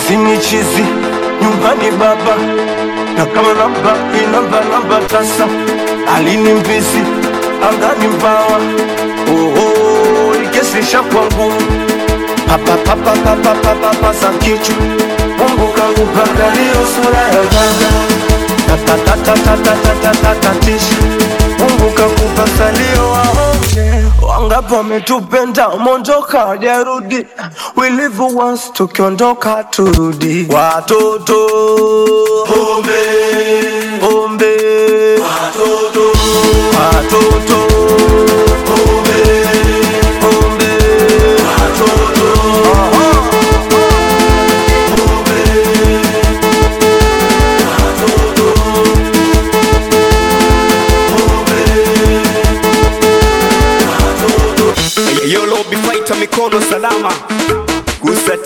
sinichizi nyumbani baba na kama namba inamba namba tasa alini mbizi angani mbawa oho ikesisha kwa ngumu papapapapapapapa za kichwa Mungu kangu mpaka leo sura ya gaga tatatatatatatatisha Mungu kakupa salio waonge wangapi wametupenda umondoka wajarudi we live once tukiondoka turudi watoto pombe pombe watoto watoto pombe pombe watoto Yo, lobi fighter mikono salama, gusa